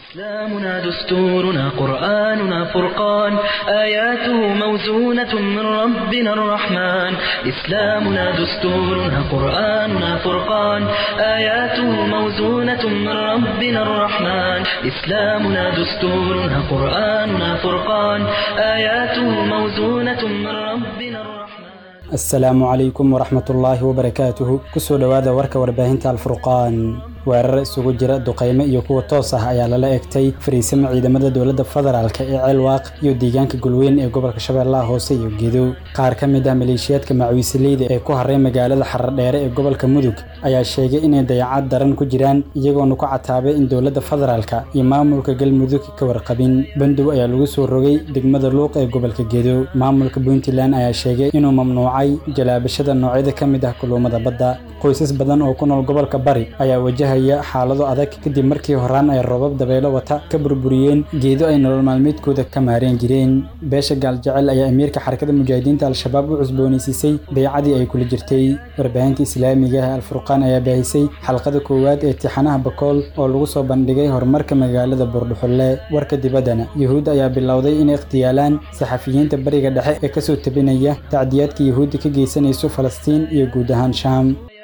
إسلامنا دستورنا قرآننا فرقان آياته موزونة من ربنا الرحمن إسلامنا دستورنا قرآننا فرقان آياته موزونة من ربنا الرحمن إسلامنا دستورنا قرآننا فرقان آياته موزونة من ربنا الرحمن asalaamu calaykum waraxmatullaahi wabarakaatuhu kusoo dhowaada warka warbaahinta alfurqaan weerar isugu jira duqaymo iyo kuwa toos ah ayaa lala egtay fariisimo ciidamada dowladda federaalk ee ceelwaaq iyo deegaanka gulweyn ee gobolka shabeellaha hoose iyo gedo qaar ka mid ah maleeshiyaadka macawiisileyda ee ku haray magaalada xaradheere ee gobolka mudug ayaa sheegay inay dayacad daran ku jiraan iyagoona ku cataabay in dowladda federaalka iyo maamulka galmudug ka warqabin bandow ayaa lagu soo rogay degmada luuq ee gobolka gedo maamulka puntland ayaa sheegay inuu mamnuucay jalaabashada noocyada ka mid ah kuluumada badda qoysas badan oo ku nool gobolka bari ayaa wajahaya xaalado adag kadib markii horaan ay roobab dabeelo wata ka burburiyeen geedo ay nolol maalmeedkooda ka maareen jireen beesha gaaljecel ayaa amiirka xarakada mujaahidiinta al-shabaab u cusboonaysiisay baycadii ay kula jirtay warbaahinta islaamiga ah alfurqaan ayaa baahisay xalqada koowaad ee tixanaha bakool oo lagu soo bandhigay horumarka magaalada buurdhuxulle warka dibaddana yuhuud ayaa bilowday inay ikhtiyaalaan saxafiyiinta bariga dhexe ee kasoo tabinaya tacdiyaadka yuhuudda ka geysanayso falastiin iyo guud ahaan shaam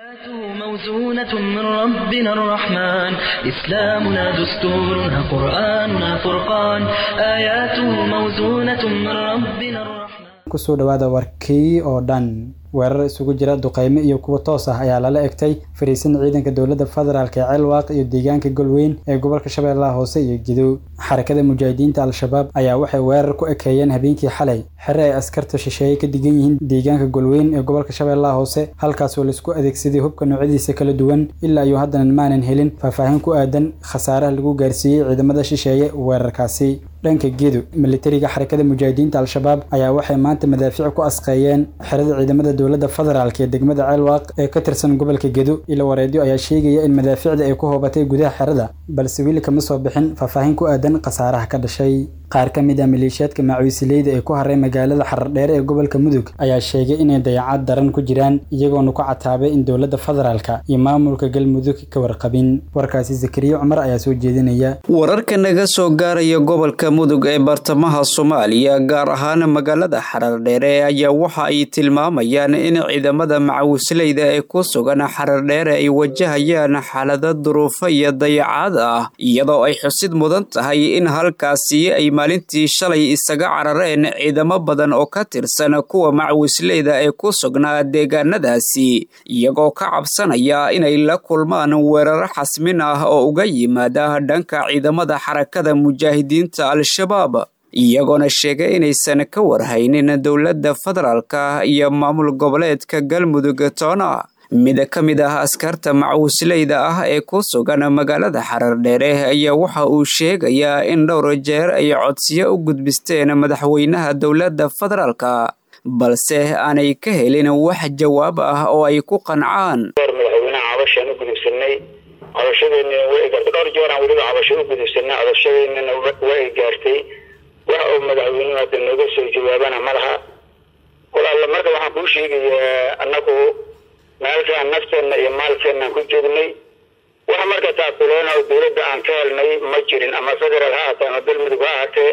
موزونة من ربنا الرحمن إسلامنا دستورنا قرآننا فرقان آياته موزونة من ربنا الرحمن kusoo dhowaada warkii oo dhan weerar isugu jira duqaymo iyo kuwa toos ah ayaa lala egtay fariisin ciidanka dowladda federaalk ee ceelwaaq iyo deegaanka golweyn ee gobolka shabeellaha hoose iyo gidow xarakada mujaahidiinta al-shabaab ayaa waxay weerar ku ekeeyeen habeenkii xalay xere ay askarta shisheeye ka digan yihiin deegaanka golweyn ee gobolka shabeellaha hoose halkaasoo laisku adeegsaday hubka noocyadiisa kala duwan ilaa iyo haddana maanan helin faahfaahin ku aadan khasaaraha lagu gaarsiiyey ciidamada shisheeye weerarkaasi dhanka gedo militariga xarakada mujaahidiinta al-shabaab ayaa waxay maanta madaafiic ku asqeeyeen xerada ciidamada dowladda federaalk ee degmada ceelwaaq ee ka tirsan gobolka gedo ilo wareedyo ayaa sheegaya in madaafiicda ay ku hoobatay gudaha xerada balse weli kama soo bixin faahfaahin ku aadan khasaaraha ka dhashay qaar ka mid ah maleeshiyaadka macawiisileyda ee ku haray magaalada xaradheere ee gobolka mudug ayaa sheegay inay dayacad daran ku jiraan iyagoona ku cataabay in dowladda federaalka iyo maamulka galmudug ka warqabin warkaasi zakariya cumar ayaa soo jeedinaya wararka naga soo gaaraya gobolka mudug ee bartamaha soomaaliya gaar ahaan magaalada xarardheere ayaa waxa ay tilmaamayaan in ciidamada macawisleyda ee ku sugan xarardheere ay wajahayaan xaalado duruufo iyo dayacaad ah iyadoo ay xusid mudan tahay in halkaasi ay maalintii shalay isaga carareen ciidamo badan oo ka tirsan kuwa macawisleyda ee ku sugnaa deegaanadaasi iyagoo ka cabsanaya inay la kulmaan weeraro xasmin ah oo uga yimaada dhanka ciidamada xarakada mujaahidiinta al-shabaab iyagoona sheegay inaysan ka warhaynin dowladda federaalka iyo maamul goboleedka galmudug toona mid ka mid ah askarta macawisleyda ah ee ku sugan magaalada xarardheere ayaa waxa uu sheegayaa in dhowr jeer ay codsiyo u gudbisteen madaxweynaha dowladda federaalka balse aanay ka helin wax jawaab ah oo ay ku qancaan madaxweynaha cabashaan u gudubsanay cabashadeennina dhowr jeeraan weliba cabasho u gudubsanay cabashadeennina waa ay gaartay wax uu madaxweynuhu hadda nooga soo jawaabana ma laha walaalla marka waxaan kuu sheegayaa annagu meelkaan nafteenna iyo maalkeennan ku joognay wax marka taakuleena oo dowladda aan ka helnay ma jirin ama federaal ha ahaatee ama galmudug ha ahaatee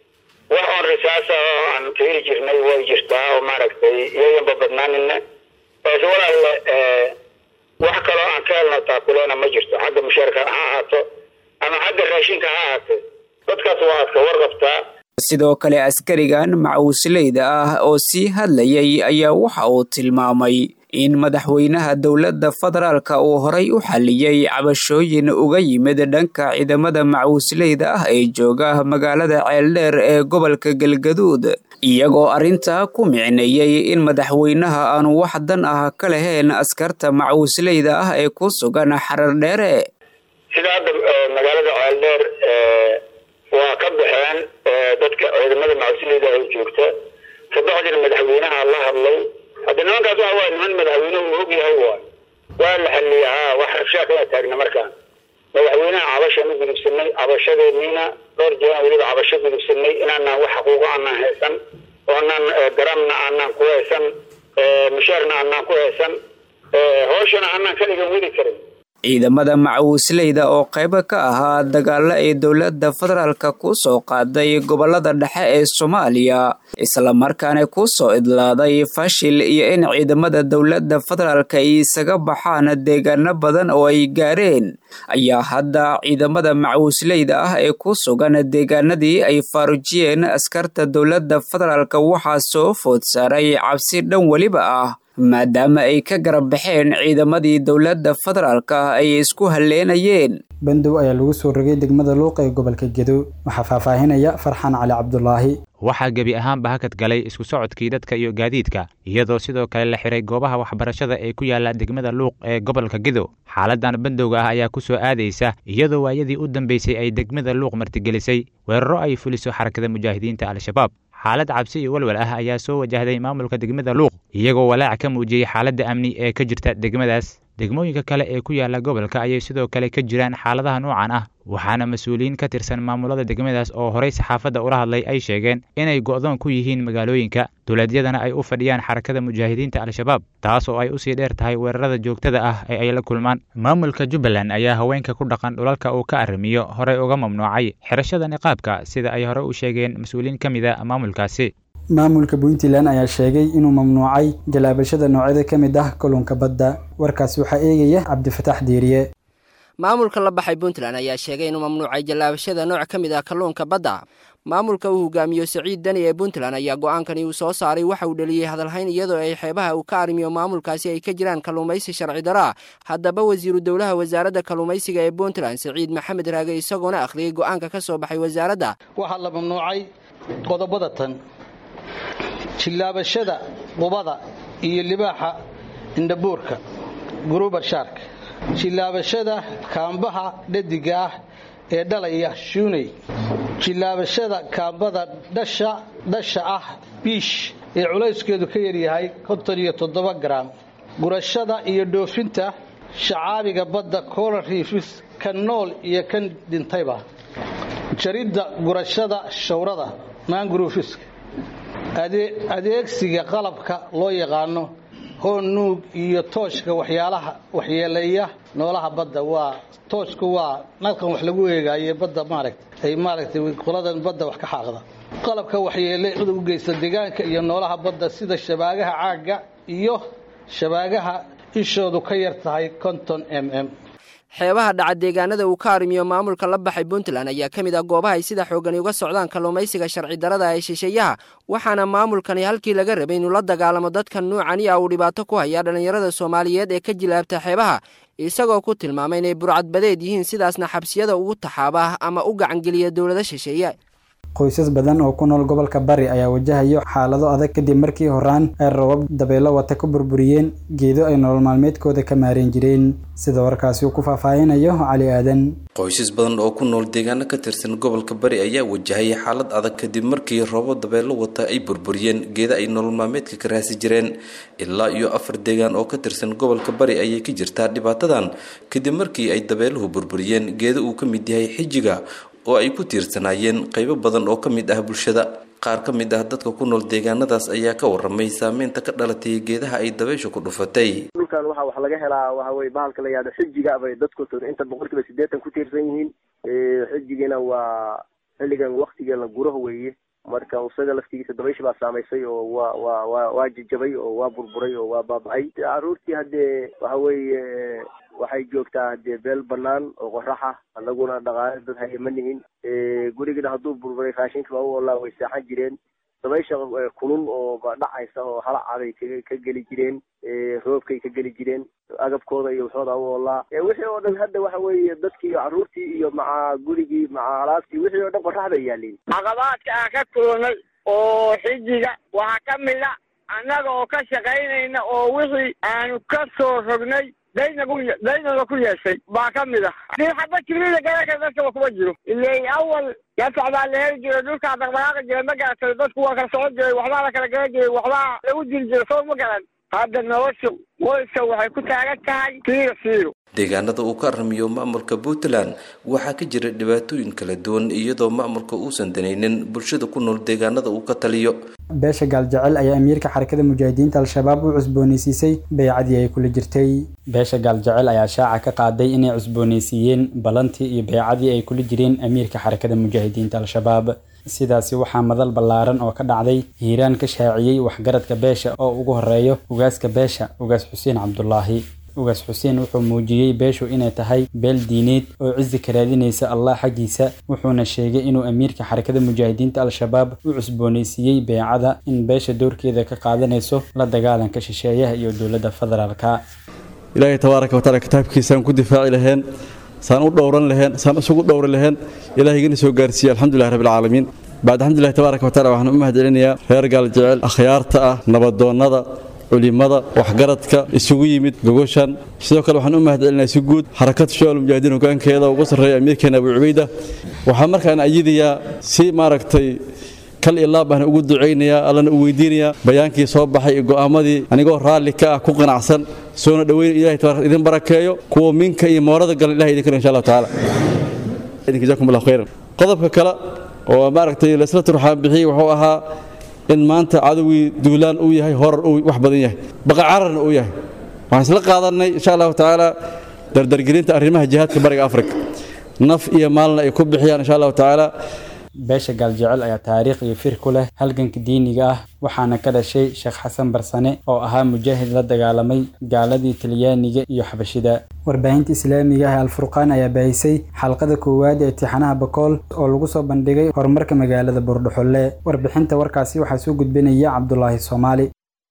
wax oon risaasa oo aan ka heli jirnay way jirtaa oo maaragtay iyayanba badnaanina balse walaalle wax kaloo aan ka helno taakuleena ma jirto xagga mushaarka ha ahaato ama xagga raashinka ha ahaatee dadkaas waa aad ka warqabtaa sidoo kale askarigan macawisleyda ah oo sii hadlayay ayaa waxa uu tilmaamay in madaxweynaha dowladda federaalka uu horay u xalliyey cabashooyin uga yimid dhanka ciidamada macawisleyda ah ee jooga magaalada ceeldheer ee gobolka galgaduud iyagoo arrintaa ku micneeyey in madaxweynaha aanu wax dan ah ka lahayn askarta macawisleyda ah ee ku sugan xarardheere sida hadda magaalada ceeldheer waa ka baxeen dadka ciidamada macawisleyda ay joogta saddexdina madaxweynaha la hadlay hadda nimankaas waxa waay niman madaxweynuhu uu og yahay waay waa la xaliyay haa wax rabshaa kala taagna markaan madaxweynaha cabashaan u gudubsanay cabashadeeniina dhowr jeeraan weliba cabasho gudubsanay inaanaan wax xaquuqo aanaan haysan oo anaan garamna aanaan ku haysan mushaarna aanaan ku haysan hooshana aanaan ka dhigan weli karin ciidamada macawisleyda oo qaybo ka ahaa dagaalo ay dowladda federaalka ku soo qaaday gobolada dhexe ee soomaaliya islamarkaana ku soo idlaaday fashil iyo in ciidamada dowladda federaalka ay isaga baxaan deegaano badan oo ay gaareen ayaa hadda ciidamada macawisleyda ah ee ku sugan deegaanadii ay faarujiyeen askarta dowladda federaalka waxaa soo food saaray cabsi dhan weliba ah maadaama ay ka garab baxeen ciidamadii dowladda federaalka ay isku halleenayeen bandow ayaa lagu soo rogay degmada luuq ee gobolka gedo waxaa faahfaahinaya farxaan cali cabdulaahi waxaa gebi ahaanba hakad galay isku socodkii dadka iyo gaadiidka iyadoo sidoo kale la xiray goobaha waxbarashada ee ku yaala degmada luuq ee gobolka gedo xaaladan bandowga ah ayaa ku soo aadaysa iyadoo waayadii u dambeysay ay degmada luuq martigelisay weeraro ay fuliso xarakada mujaahidiinta al-shabaab xaalad cabsi iyo walwal ah ayaa soo wajahday maamulka degmada luuq iyagoo walaac ka muujiyey xaaladda amni ee ka jirta degmadaas degmooyinka kale ee ku yaala gobolka ayay sidoo kale ka jiraan xaaladaha noocan ah waxaana mas-uuliyiin ka tirsan maamulada degmadaas oo horey saxaafadda ula hadlay ay sheegeen inay go'doon ku yihiin magaalooyinka dowladyadana ay u fadhiyaan xarakada mujaahidiinta al-shabaab taas oo ay usii dheer tahay weerarada joogtada ah ee ay la kulmaan maamulka jubbaland ayaa haweenka ku dhaqan dhulalka uu ka arrimiyo horey uga mamnuucay xirashada niqaabka sida ay hore u sheegeen mas-uuliyiin ka mid a maamulkaasi maamulka puntland ayaa sheegay inuu mamnuucay galaabashada noocyada ka mid ah kalluunka badda warkaasi waxaa eegaya cabdifataax diiriye maamulka la baxay puntland ayaa sheegay inuu mamnuucay jallaabashada nooc ka mid ah kalluunka badda maamulka uu hogaamiyo siciid dani ee puntland ayaa go-aankani uu soo saaray waxa uu dhaliyey hadalhayn iyadoo ay xeebaha uu ka arrimiyo maamulkaasi ay ka jiraan kalluumaysi sharci daro ah haddaba wasiiru dowlaha wasaaradda kalluumaysiga ee puntland siciid maxamed raage isagoona akhriyey go-aanka ka soo baxay wasaaradda waxaa la mamnuucay qodobada tan jillaabashada qubada iyo libaaxa indhabuurka gurubar shaark jillaabashada kaambaha dhadiga ah ee dhalaya shuuney jillaabashada kaambada dhasha ah biish ee culayskeedu ka yaryahay konton iyo toddoba garaam gurashada iyo dhoofinta shacaabiga badda coral riifis kan nool iyo kan dhintayba jaridda gurashada shawrada maanguruufiska adeegsiga qalabka loo yaqaano hoon nuug iyo tooshka waxyaalaha waxyeeleeya noolaha badda waa tooshku waa nalkan wax lagu eegaaye badda maaragta ay maaragtay qoladan badda wax ka xaaqda qalabka waxyeele u geysta deegaanka iyo noolaha badda sida shabaagaha caagga iyo shabaagaha ishoodu ka yar tahay konton m m xeebaha dhaca deegaanada uu ka arrimiyo maamulka la baxay puntland ayaa ka mid ah goobaha ay sida xoogani uga socdaan kalluumaysiga sharci darada ee shisheeyaha waxaana maamulkani halkii laga rabay inuu la dagaalamo dadkan nuucani ah uu dhibaato ku hayaa dhallinyarada soomaaliyeed ee ka jilaabta xeebaha isagoo ku tilmaamay inay burcadbadeed yihiin sidaasna xabsiyada ugu taxaaba ama u gacangeliya dowlado shisheeye qoysas badan oo ku nool gobolka bari ayaa wajahayo xaalado adag kadib markii horaan ay rabab dabeelo wata ku burburiyeen geedo ay nolol maalmeedkooda ka maareen jireen sida warkaasi uu ku faahfaahinayo cali aadan qoysas badan oo ku nool deegaano ka tirsan gobolka bari ayaa wajahaya xaalad adag kadib markii robo dabeelo wata ay burburiyeen geeda ay nolol maalmeedka ka raasi jireen ilaa iyo afar deegaan oo ka tirsan gobolka bari ayay ka jirtaa dhibaatadan kadib markii ay dabeeluhu burburiyeen geeda uu ka mid yahay xijiga oo ay ku tiirsanaayeen qaybo badan oo ka mid ah bulshada qaar ka mid ah dadka ku nool deegaanadaas ayaa ka waramay saameynta ka dhalatay geedaha ay dabaysha ku dhufatay dhulkan waxa wax laga helaa waxa weye bahalka la yihahdo xijiga bay dadku inta boqolkiiba siddeetan ku tiirsan yihiin xijigina waa xilligan waktiga la guraho weeye marka isaga laftigiisa dabaysha baa saamaysay oo waa waa waa waa jajabay oo waa burburay oo waa baaba-ay caruurtii haddee waxa weeye waxay joogtaa hadee beel banaan oo qoraxa anaguna dhaqaale dad haya ma nihin gurigana hadduu burburay raashinka baa u olaa way seexan jireen dabaysha kulul oo dhacaysa oo halacabay ka geli jireen roobkay ka geli jireen agabkooda iyo waxooda u olaa wixii oo dhan hadda waxa weeye dadkii iyo carruurtii iyo maca gurigii maca alaabtii wixii oo dhan qoraxda yaaliin caqabaadka aan ka kulnay oo xijiga waxaa ka mid a annaga oo ka shaqaynayna oo wixii aanu ka soo rognay daynagu daynaga ku yeeshay baa ka mid ah hadii xaba jibrida garaka dadkaba kuma jiro ilay awal gasac baa la heli jiray dhulkaa dhaqdhaqaaqi jiray ma garatay dadku waa kala socon jiray waxbaa la kala garan jiray waxbaa lagu diri jiray soo ma garan hadda nolosha qoyska waxay ku taagan tahay siiro siiro deegaanada uu ka aramiyo maamulka puntland waxaa ka jira dhibaatooyin kala duwan iyadoo maamulka uusan danaynin bulshada ku nool deegaanada uu ka taliyo beesha gaaljecel ayaa amiirka xarakada mujaahidiinta al-shabaab u cusbooneysiisay baycadii ay kula jirtay beesha gaaljecel ayaa shaaca ka qaaday inay cusbooneysiiyeen ballantii iyo baycadii ay kula jireen amiirka xarakada mujaahidiinta al-shabaab sidaasi waxaa madal ballaaran oo ka dhacday hiiraan ka shaaciyey waxgaradka beesha oo ugu horeeyo ugaaska beesha ugaas xuseen cabdulaahi ugaas xuseen wuxuu muujiyey beeshu inay tahay beel diineed oo cizi ka raadinaysa allah xaggiisa wuxuuna sheegay inuu amiirka xarakada mujaahidiinta al-shabaab u cusbooneysiiyey beecada in beesha doorkeeda ka qaadanayso la dagaalanka shisheeyaha iyo dowladda federaalka ilaahay tabaaraka wataala kitaabkiisaan ku difaaci laheen saan u dhowran laheen saan isugu dhowri laheen ilaahigana soo gaarsiiye alxamdulilah rabbilcaalamiin bacd alxamdulilah tabaaraka wataala waxaan u mahad celinayaa reer gaaljecel akhyaarta ah nabadoonnada culimada waxgaradka isugu yimid gogoshan sidoo kale waxaan u mahad celinayaa si guud xarakada shabaal mujaahidiin hogaankeeda ugu sarreeya amiirkeena abu cubayda waxaa markaan ayidayaa si maaragtay kal iyo laab baan ugu ducaynayaa allana u weydiinayaa bayaankii soo baxay iyo go'aamadii anigoo raalli ka ah ku qanacsan soona dhoweyn ilahay tabaaraka idin barakeeyo kuwa minka iyo moorada galan ilahay idin karo insha allahu tacaala jazakum allahu khayran qodobka kale oo maaragtay laisla turxaan bixiyey wuxuu ahaa in maanta cadowgii duulaan uu yahay horar uu wax badan yahay baqa cararna uu yahay waxaan isla qaadannay insha allahu tacaala dardargelinta arrimaha jihaadka bariga afrika naf iyo maalna ay ku bixiyaan insha allahu tacaala beesha gaaljecel ayaa taariikh iyo fir ku leh halganka diiniga ah waxaana ka dhashay sheekh xasan barsane oo ahaa mujaahid la dagaalamay gaaladii talyaaniga iyo xabashida warbaahinta islaamiga ah ee alfurqaan ayaa baahisay xalqada koowaad ee tixanaha bakool oo lagu soo bandhigay horumarka magaalada buurdhuxulle warbixinta warkaasi waxaa soo gudbinaya cabdulaahi soomaali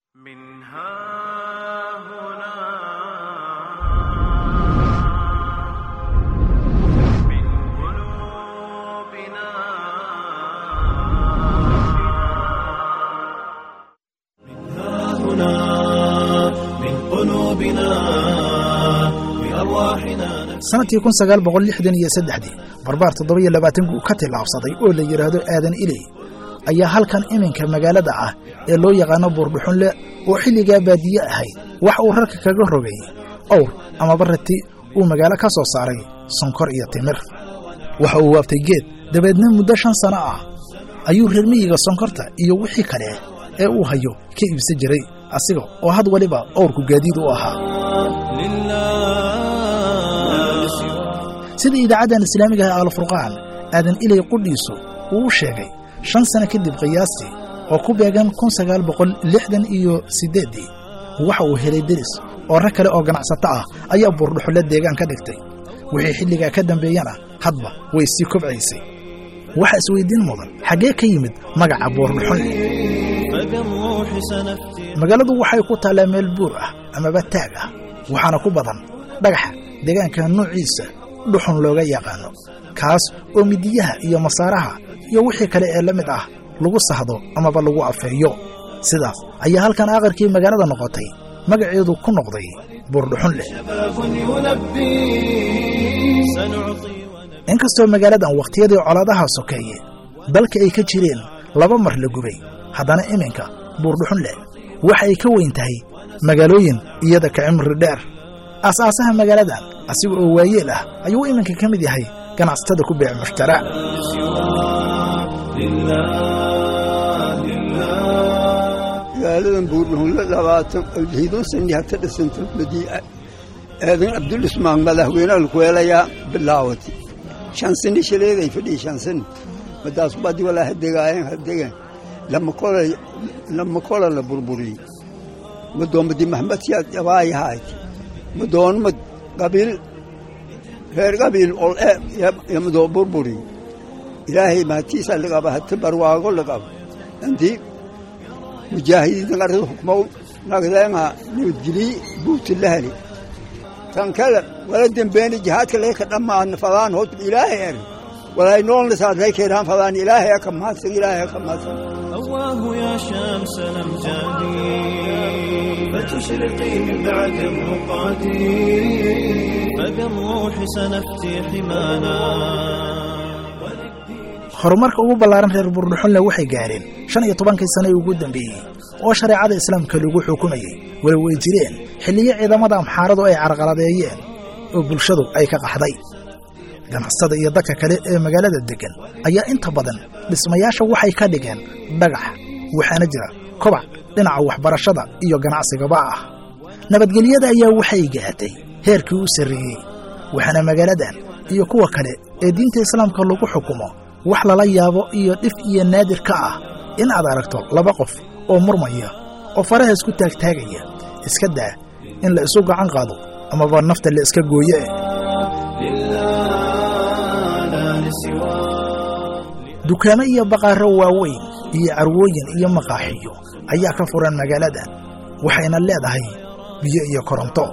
sanadkii kun sagaal boqol lixdan iyo saddexdii barbaar toddoba iyo labaatanku ka tillaabsaday oo la yidhaahdo aadan iley ayaa halkan iminka magaalada ah ee loo yaqaano buurdhuxunle oo xilligaa baadiye ahayd wax uu rarka kaga rogay owr amaba rati uu magaalo ka soo saaray sonkor iyo timir waxa uu waaftay geed dabeedna muddo shan sano ah ayuu reer miyiga sonkorta iyo wixii kale ee uu hayo ka iibsan jiray asiga oo had waliba owrku gaadiid u ahaa sida idaacaddan islaamiga ah alfurqaan aadan ilay qudhiisu uu u sheegay shan sano kadib qiyaastii oo ku beegan kun sagaal boqol lixdan iyo siddeeddii waxa uu helay deris oo rag kale oo ganacsato ah ayaa buurdhuxulle deegaan ka dhigtay wixii xilligaa ka dambeeyana hadba way sii kobcaysay waxa isweyddiin mudan xaggee ka yimid magaca buurdhuxulle magaaladu waxay ku taallaa meel buur ah amaba taag ah waxaana ku badan dhagaxa deegaanka nuuciisa dhuxun looga yaqaano kaas oo midiyaha iyo masaaraha iyo wixii kale ee la mid ah lagu sahdo amaba lagu afeeyo sidaas ayaa halkan aqarkii magaalada noqotay magaceedu ku noqday buurdhuxun leh inkastoo magaaladan wakhtiyadii colaadaha sokeeye dalka ay ka jireen laba mar la gubay haddana iminka buurdhuxun leh waxa ay ka weyn tahay magaalooyin iyada ka cimri dheer aasaasaha magaaladan asiga oo waayeel ah ayuu iminka ka mid yahay ganacsatada ku beec mushtara magaaladan buurdhuxunle labaatan hiidun sani hata dhisanto madiica aadan cabdulismaan madaxweynaha lakuweelayaa bilaawati shan sani shaleeday fadhiya shan sani madaas badi walaa hadegaayeen hadegan lama kola la burburiyey madoomadi maxmed siyaad jabaayahaayt madoonmad qabiil reer qabiil ol e yamadoo burburi ilaahay mahatiisa laqaba hati barwaago laqaba antii mujaahidiinta qarada hukmow nagdeenga nabadgelii buuti lahali tan kale wala dembeeni jihaadka leeka dhammaadna fadaan hod ilaahay er walay noolna saadlay keenaan fadaan ilaahay aka mahadsan ilaahay aka mahadsan الله يا شمس الأمجاد فتشرقي من بعد الرقاد فبالروح سنفتي حمانا horumarka ugu ballaaran reer buurdhuxunle waxay gaareen shan iyo tobankii sano ee ugu dambeeyey oo shareecada islaamka lagu xukumayey walow ay jireen xilliyo ciidamada amxaaradu ay carqaladeeyeen oo bulshadu ay ka qaxday ganacsada iyo dadka kale ee magaalada deggan ayaa inta badan dhismayaasha waxay ka dhigeen dhagax waxaana jira kobac dhinaca waxbarashada iyo ganacsigaba ah nabadgelyada ayaa waxay gaadhay heerkii u sarreeyey waxaana magaaladan iyo kuwa kale ee diinta islaamka lagu xukumo wax lala yaabo iyo dhif iyo naadir ka ah in aad aragto laba qof oo murmaya oo faraha isku taagtaagaya iska daa in la isu gacan qaado amaba nafta la iska gooye dukaamo iyo baqaaro waaweyn iyo carwooyin iyo maqaaxiyo ayaa ka furan magaaladan waxayna leedahay biyo iyo koronto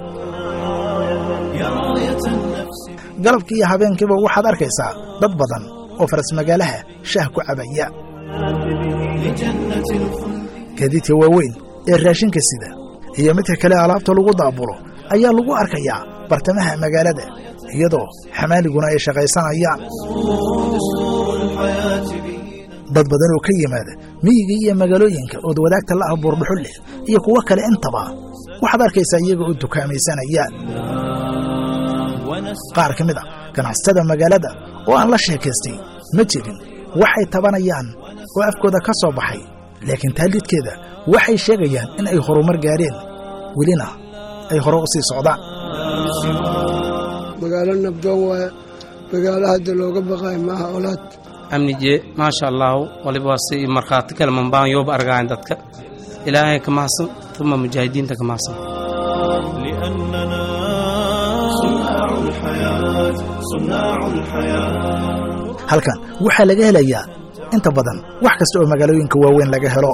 galabkii iyo habeenkiiba waxaad arkaysaa dad badan oo faras magaalaha shaah ku cabaya gaadiidka waaweyn ee raashinka sida iyo midka kale alaabta lagu daabulo ayaa lagu arkayaa bartamaha magaalada iyadoo xamaaliguna ay shaqaysanayaan dad badan oo ka yimaada miyiga iyo magaalooyinka ood wadaagta la ah buurdhuxul leh iyo kuwo kale intaba waxaad arkaysaa iyaga oo dukaamaysanayaan qaar ka mid a ganacsatada magaalada oo aan la sheekaystay ma jirin waxay tabanayaan oo afkooda ka soo baxay laakiin taallidkeeda waxay sheegayaan in ay horumar gaadheen welina ay hore u sii socdaan magaalo nabdoon waaye magaalo hadda looga baqaayo maaha olaad amnije maasha allaahu waliba waa si markhaati kale mambaan yooba argayn dadka ilaahay ka mahadsan uma mujaahidiinta ka mahadsan halkan waxaa laga helayaa inta badan wax kasta oo magaalooyinka waaweyn laga helo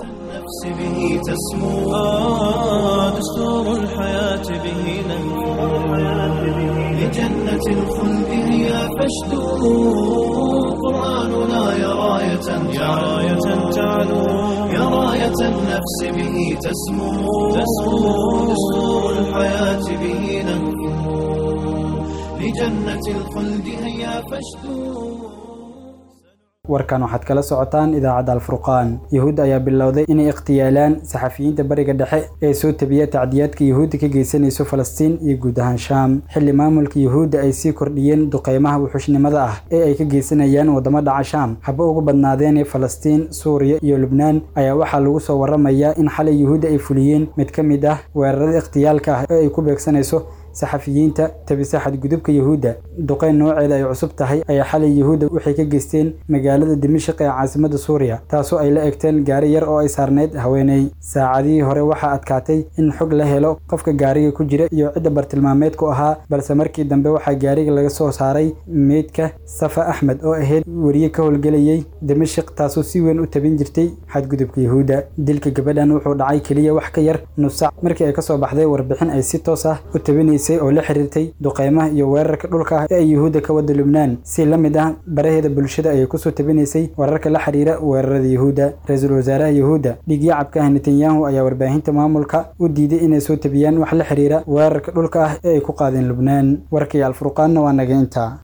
لجنة الخلد هي فاشدوا قرآننا يا راية يا راية تعلو يا راية النفس به تسمو تسمو دستور الحياة به نهفو لجنة الخلد هيا فاشدوا warkan waxaad kala socotaan idaacadda alfurqaan yuhuud ayaa bilowday inay ikhtiyaalaan saxafiyiinta bariga dhexe ee soo tabiya tacdiyaadka yuhuudda ka geysanayso falastiin iyo guud ahaan shaam xilli maamulka yuhuudda ay sii kordhiyeen duqeymaha wuxuushnimada ah ee ay ka geysanayaan waddamo dhaca shaam haba ugu badnaadeen falastiin suuriya iyo lubnaan ayaa waxaa lagu soo waramayaa in xalay yuhuudda ay fuliyeen mid ka mid ah weerarada ikhtiyaalka ah ee ay ku beegsanayso saxafiyiinta tabisa xadgudubka yuhuudda duqeyn nooceeda ay cusub tahay ayaa xalay yuhuudda waxay ka geysteen magaalada dimashik ee caasimadda suuriya taasoo ay la egteen gaari yar oo ay saarneyd haweeney saacadihii hore waxaa adkaatay in xog la helo qofka gaariga ku jira iyo cidda bartilmaameedku ahaa balse markii dambe waxaa gaariga laga soo saaray meydka safa axmed oo ahayd weriye ka howlgelayay dimashik taasoo si weyn u tabin jirtay xadgudubka yuhuudda dilka gabadhan wuxuu dhacay keliya wax ka yar nus sac markii ay kasoo baxday warbixin ay si toos ah u tabinaysay oo la xiriirtay duqeymaha iyo weerarka dhulka ah ee ay yuhuudda ka wada lubnaan si la mid ah baraheeda bulshada ayay kusoo tabinaysay wararka la xiriira weerarada yuhuudda ra-iisul wasaaraha yuhuudda dhigyacabka ah netanyahu ayaa warbaahinta maamulka u diiday inay soo tabiyaan wax la xiriira weerarka dhulka ah ee ay ku qaadeen lubnaan warkii alfurqaanna waa naga intaa